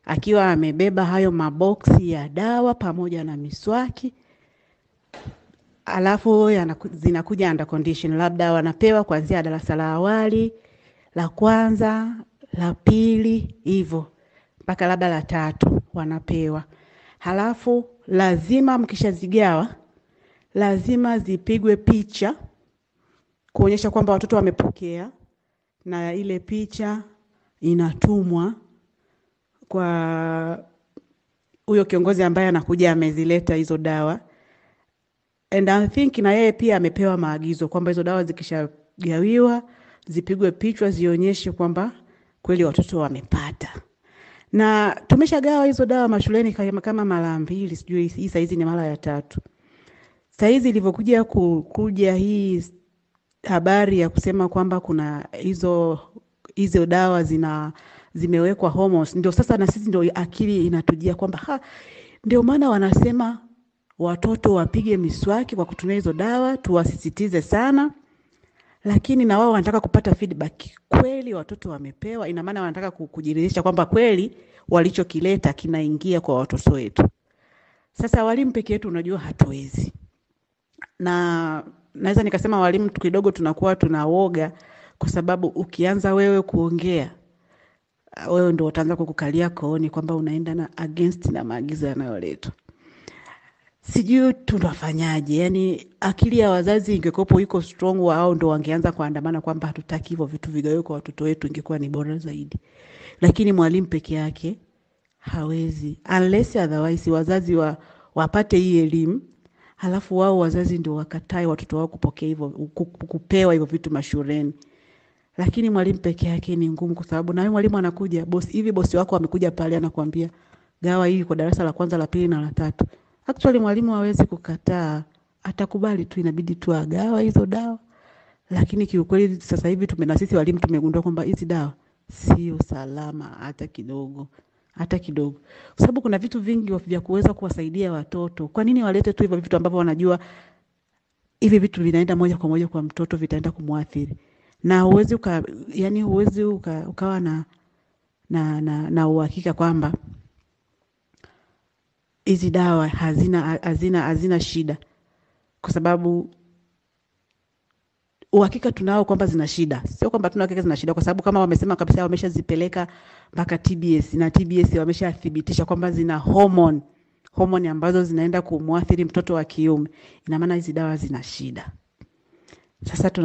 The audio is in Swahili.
akiwa amebeba hayo maboksi ya dawa pamoja na miswaki, alafu yanaku- zinakuja under condition, labda wanapewa kuanzia darasa la awali, la kwanza, la pili, hivyo mpaka labda la tatu wanapewa. Halafu lazima mkishazigawa, lazima zipigwe picha kuonyesha kwamba watoto wamepokea, na ile picha inatumwa kwa huyo kiongozi ambaye anakuja amezileta hizo dawa and I think na yeye pia amepewa maagizo kwamba hizo dawa zikishagawiwa zipigwe picha zionyeshe kwamba kweli watoto wamepata. Na tumeshagawa hizo dawa mashuleni kama, kama mara mbili, sijui hii saizi ni mara ya tatu. Saizi ilivyokuja ku- kuja hii habari ya kusema kwamba kuna hizo hizo dawa zina zimewekwa hormones, ndio sasa na sisi ndio akili inatujia kwamba ha, ndio maana wanasema watoto wapige miswaki kwa kutumia hizo dawa, tuwasisitize sana, lakini na wao wanataka kupata feedback. Kweli watoto wamepewa, ina maana wanataka ku- kujiridhisha kwamba kweli walichokileta kinaingia kwa watoto wetu. Sasa walimu peke yetu, unajua hatuwezi na naweza nikasema walimu tu kidogo tunakuwa tunawoga kwa sababu ukianza wewe kuongea ah, wewe ndo utaanza kukukalia kooni kwamba unaenda na against na maagizo yanayoletwa. Sijui tunafanyaje, yani akili ya wazazi ingekuwepo iko strong, wao ndo wangeanza kuandamana kwamba hatutaki hivyo vitu vigawe kwa watoto wetu, ingekuwa ni bora zaidi. Lakini mwalimu peke yake hawezi, unless otherwise wazazi wa, wapate hii elimu halafu wao wazazi ndio wakatae watoto wao kupokea hivyo ku- ku- kupewa hivyo vitu mashuleni. Lakini mwalimu peke yake ni ngumu, kwa sababu na wewe mwalimu anakuja bosi, hivi bosi wako amekuja pale anakuambia gawa hii kwa darasa la kwanza, la pili na la tatu. Actually mwalimu hawezi kukataa, atakubali tu, inabidi tu agawa hizo dawa. Lakini kiukweli sasa hivi tume na sisi walimu tumegundua kwamba hizi dawa sio salama hata kidogo, hata kidogo, kwa sababu kuna vitu vingi vya kuweza kuwasaidia watoto. Kwa nini walete tu hivyo vitu ambavyo wanajua hivi vitu vinaenda moja kwa moja kwa mtoto, vitaenda kumwathiri na huwezi uka, yani huwezi uka, ukawa na na na, na uhakika kwamba hizi dawa hazina hazina hazina shida, kwa sababu uhakika tunao kwamba zina shida, sio kwamba tuna uhakika zina shida, kwa sababu kama wamesema kabisa wameshazipeleka mpaka TBS na TBS wameshathibitisha kwamba zina hormone hormone ambazo zinaenda kumwathiri mtoto wa kiume, ina maana hizi dawa zina shida. Sasa tuna